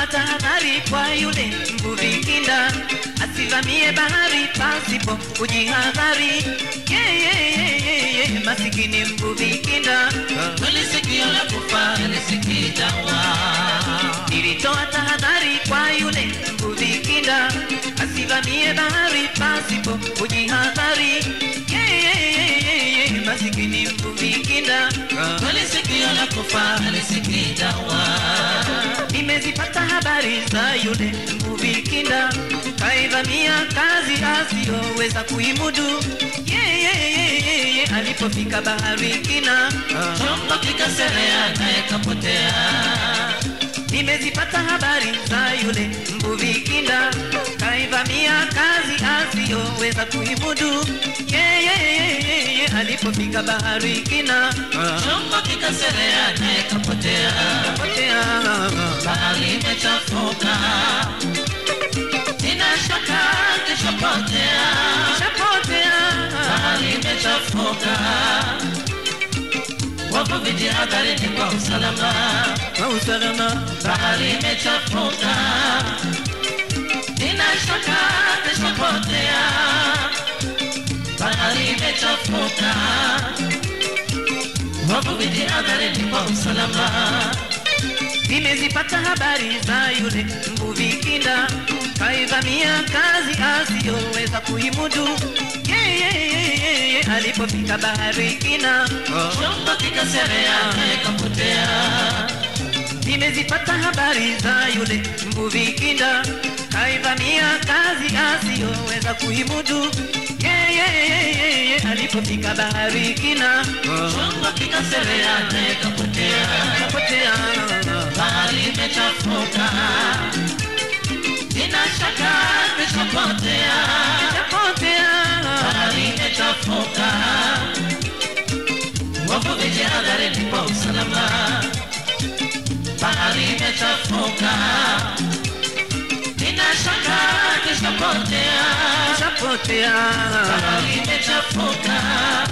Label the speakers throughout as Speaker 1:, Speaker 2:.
Speaker 1: tahadhari kwa yule mvuvi kinda asivamie bahari pasipo kujihadhari. Yeah, yeah, yeah, yeah, yeah. Masikini mvuvi kinda
Speaker 2: Kweli sikio la kufa lisikii dawa.
Speaker 1: Nilitoa tahadhari kwa yule mvuvi kinda asivamie bahari pasipo kujihadhari. Yeah, yeah, yeah, yeah, yeah. Masikini mvuvi kinda
Speaker 2: Kweli sikio la kufa lisikii dawa.
Speaker 1: nimezipata habari za yule mvuvi kinda kaivamia kazi asiyoweza kuimudu. Yeah, yeah, yeah, yeah, yeah. Alipofika bahari kina
Speaker 2: Chombo kikaserea naye kapotea.
Speaker 1: nimezipata habari za yule mvuvi kinda kaivamia kazi asiyoweza kuimudu. Yeah, yeah, yeah, yeah, yeah. Alipofika bahari kina
Speaker 2: Chombo kikaserea naye kapotea.
Speaker 1: potea
Speaker 2: Bahari imechafuka. Nina shaka kishapotea.
Speaker 1: shapotea
Speaker 2: Bahari imechafuka. Wavuvi jihadharini kwa usalama.
Speaker 1: kwa usalama
Speaker 2: Bahari imechafuka. Nina shaka kishapotea. Bahari imechafuka. Wavuvi jihadharini kwa usalama.
Speaker 1: nimezipata habari za yule mvuvi kinda kaivamia kazi asiyoweza kuimudu. Yeah, yeah, yeah, yeah, yeah. Alipofika bahari kina
Speaker 2: Chombo kikaserea naye kapotea.
Speaker 1: nimezipata habari za yule mvuvi kinda kaivamia kazi asiyoweza kuimudu. Yeah, yeah, yeah, yeah, yeah. Alipofika bahari kina
Speaker 2: Chombo kikaserea naye kapotea.
Speaker 1: kapotea
Speaker 2: Bahari imechafuka. Nina shaka kishapotea.
Speaker 1: kapotea
Speaker 2: Bahari imechafuka. Wavuvi jihadharini kwa usalama. Bahari imechafuka. Nina shaka kishapotea.
Speaker 1: kapotea
Speaker 2: Bahari imechafuka.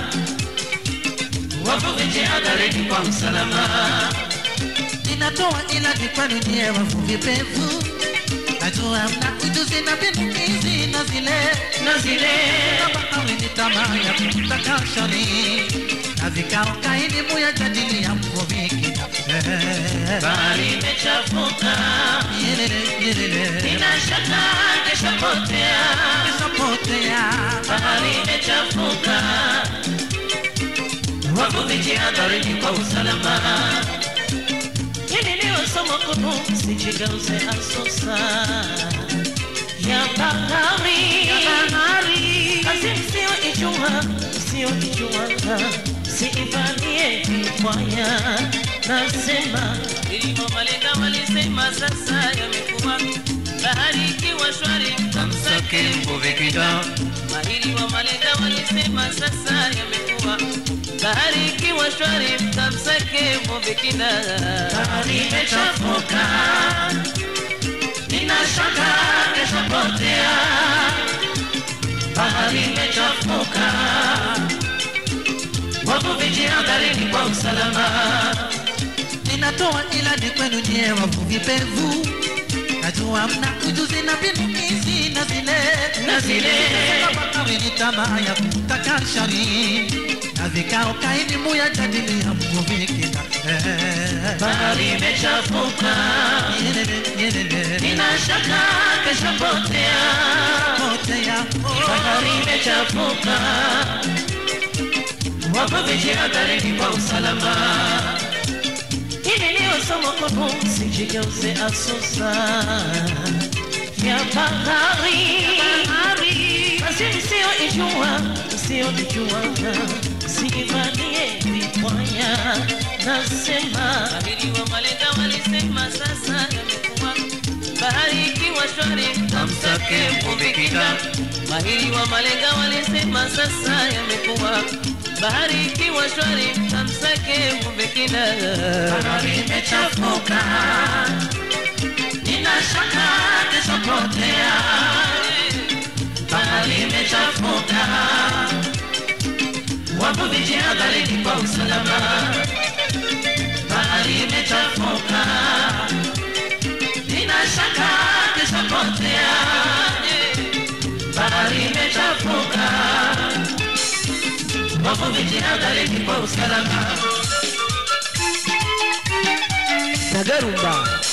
Speaker 2: Wavuvi jihadharini kwa usalama.
Speaker 3: Ninatoa ilani kwenu nyie wavuvi pevu, najua mna ujuzi na mbinu hizi na zile
Speaker 1: na zile
Speaker 3: kama awe ni tamaa ya kutaka shani na vikao kaini muyajadili ya mvuvi kina
Speaker 2: Bahari imechafuka. Nina shaka kishapotea.
Speaker 3: kishapotea
Speaker 2: Bahari imechafuka. Wavuvi jihadharini kwa usalama. Hili ndio somo kuu, msijigeuze asusa ya bahari.
Speaker 1: bahari
Speaker 2: Kazi msiyoijua, msiyoijua, msiifanyie vibaya. Nasema ilivyo malenga walisema, sasa yamekuwa bahari ikiwa shwari, mtamsake mvuvi kinda. Mahiri wa malenga walisema, sasa yamekuwa bahari ikiwa shwari, mtamsake mvuvi kinda. Bahari imechafuka, nina shaka kesho potea bahari imechafuka, wavuvi jihadharini kwa usalama.
Speaker 3: Ninatoa ilani kwenu nyie wavuvi pevu, najua mna ujuzi na mbinu hizi na zile
Speaker 2: Na zile.
Speaker 3: kama awe ni tamaa ya kutaka shari na vikao kaini muyajadili ya mvuvi kina
Speaker 2: Bahari imechafuka, nina shaka kesho potea.
Speaker 3: potea
Speaker 2: Bahari imechafuka, wavuvi jihadharini kwa usalama. Hili ndio somo kuu, msijigeuze asusa ya bahari. Basi msiyoijua, msiyoijua, msiivanie vibaya. Nasema abiri wa malenga walisema, sasa yamekuwa bahari ikiwa shwari, mtamsake mvuvi kinda. Mahiri wa malenga walisema, sasa yamekuwa bahari ikiwa shwari, mtamsake mvuvi kinda. Bahari imechafuka, nina shaka kesho potea. Bahari imechafuka, wavuvi jihadharini kwa usalama. Bahari imechafuka, nina wavuvi jihadharini kwa usalama
Speaker 1: Nagarumba